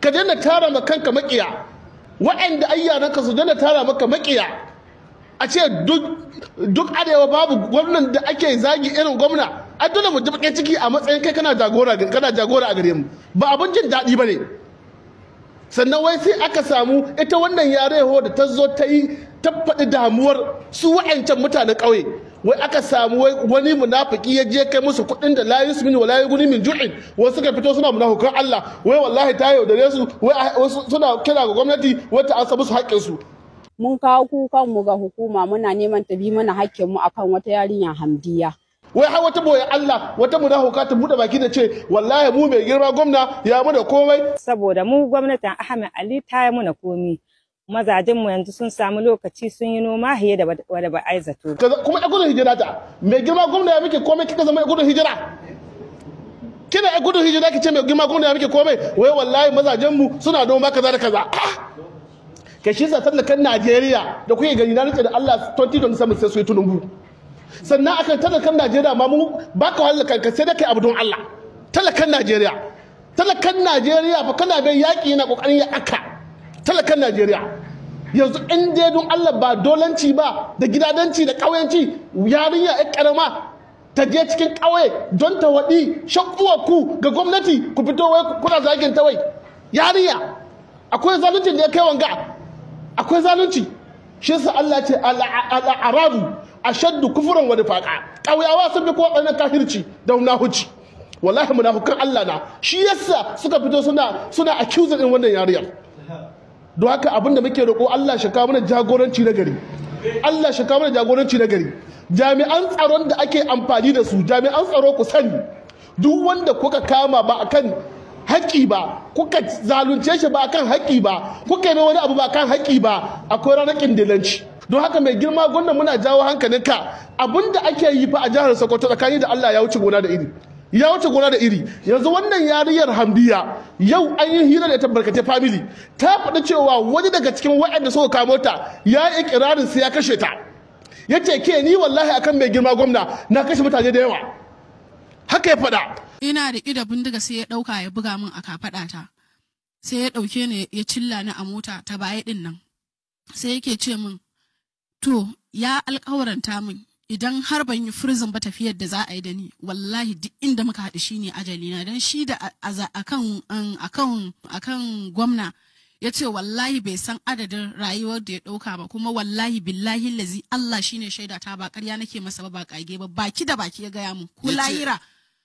ka daina tara ma kanka makiya waɗanda ayyaranka su daina tara maka makiya a ce duk arewa babu gwamnan da ake zagi irin gwamna a dole mu bakin ciki a matsayin kai kana jagora kana jagora a gare mu ba abin jin daɗi ba ne sannan wai sai aka samu ita wannan yareho da ta zo ta yi ta faɗi damuwar su wa'ancan mutanen ƙauye wai aka samu wani munafiki ya je kai musu kuɗin da layu su min wa layu guni min ju'in wasu suka fito suna munafukan Allah wai wallahi ta yaudare su wai suna kira ga gwamnati wai ta ansa musu haƙƙin su mun kawo kukan mu ga hukuma muna neman ta bi mana hakkin mu akan wata yarinya Hamdiya wai har wata boye Allah wata munafuka ta bude baki da ce wallahi mu mai girma gwamna ya mu da komai saboda mu gwamnatin Ahmed Ali ta yi muna komi mazajen mu yanzu sun samu lokaci sun yi noma hiye da wada ba aizato kuma ya gudun hijira ta mai girma gwamna ya muke komai kika zama ya gudun hijira kina ya gudun hijira ki ce mai girma gwamna ya muke komai wai wallahi mazajen mu suna noma kaza da kaza ka shi sa tallakan Najeriya da kuke gani na rike da Allah 2027 sai su yi tunumbu sannan akan talakan Najeriya ma mu ba ka wahala kanka sai da kai abu don Allah talakan Najeriya talakan Najeriya fa kana bai yaki yana kokarin ya aka talakan Najeriya yanzu in dai don Allah ba dolanci ba da gidadanci da ƙauyanci yarinya ya karama ta je cikin ƙauye don ta waɗi shakkuwa ku ga gwamnati ku fito wai kuna zagin ta wai yarinya akwai zalunci da ya kai wanga akwai zalunci shi yasa Allah ce al-arabu ashaddu kufran wa nifaqa ƙauyawa sun fi kowa tsananin kafirci da munafici wallahi munafukan Allah na shi yasa suka fito suna suna accuse din wannan yariyar don haka abin da muke roƙo Allah shi kawo mana jagoranci na gari Allah shi kawo mana jagoranci na gari jami'an tsaron da ake amfani da su jami'an tsaro ku sani duk wanda kuka kama ba akan haƙƙi ba kuka zalunce shi ba akan haƙƙi ba kuka yi wani abu ba akan haƙƙi ba akwai ranar ƙindilanci don haka mai girma gwamnan muna jawo hankalinka abinda ake yi fa a jihar Sokoto tsakani da Allah ya wuce gona da iri ya wuce gona da iri yanzu wannan yariyar hamdiya yau an yi hira da ita barkatai family ta faɗi cewa wani daga cikin waɗanda suka kamo ta ya yi ikirarin sai ya kashe ta ya ce ke ni wallahi akan mai girma gwamna na kashe mutane da yawa haka ya faɗa ina da ƙida bindiga sai ya ɗauka ya buga min a kafaɗata sai ya ɗauke ni ya cilla ni a mota ta baya ɗin nan sai yake ce min to ya alƙawaranta min idan har ban yi firzin ba tafiyar da za a yi da ni wallahi duk inda muka haɗu shi ne ajali na don shi da akan akan akan gwamna ya ce wallahi bai san adadin rayuwar da ya ɗauka ba kuma wallahi billahi lazi Allah shine shaida ta ba ƙarya nake masa ba ba ƙage ba baki da baki ya gaya mu ko lahira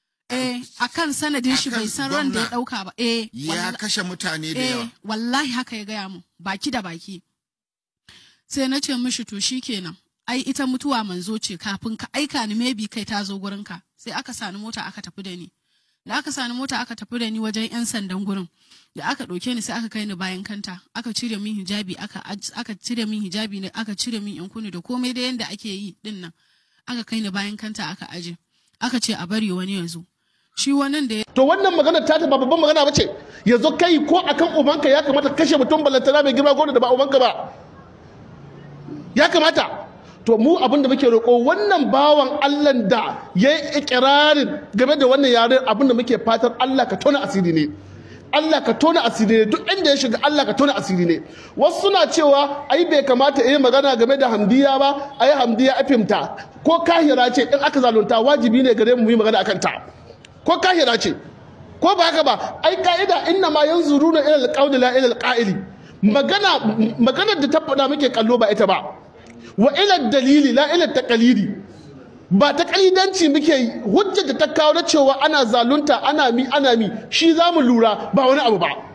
eh akan sanadin shi bai san ran da ya ɗauka ba eh ya kashe mutane da yawa wallahi haka ya gaya mu baki da baki sai na ce mishi to shikenan ai ita mutuwa manzo ce kafin ka aika ni maybe kai ta zo gurin ka sai aka sani mota aka tafi da ni da aka sani mota aka tafi da ni wajen yan sandan gurin da aka ɗauke ni sai aka kai ni bayan kanta aka cire min hijabi aka aka cire min hijabi ne aka cire min yan kuni da komai da yanda ake yi din nan aka kai ni bayan kanta aka aje aka ce a bari wani yanzu shi wannan da to wannan magana ta ta ba babban magana bace yanzu kai ko akan ubanka ya kamata kashe mutum balantana mai girma gona da ba ubanka ba ya kamata to mu abin da muke roƙo wannan bawan Allah da ya yi ikirarin game da wannan yaren abin da muke fatan Allah ka tona asiri ne Allah ka tona asiri ne duk inda ya shiga Allah ka tona asiri ne wasu suna cewa ai bai kamata yi magana game da hamdiya ba ai hamdiya afimta ko kahira ce in aka zalunta wajibi ne gare mu mu yi magana akan ta ko kahira ce ko ba haka ba ai ka'ida inna ma yanzuruna ila alqawli la ila alqa'ili magana maganar da ta faɗa muke kallo ba ita ba wa ila dalili la ila taqalidi ba ta kalidanci muke hujjar da ta kawo na cewa ana zalunta ana mi ana mi shi zamu lura ba wani abu ba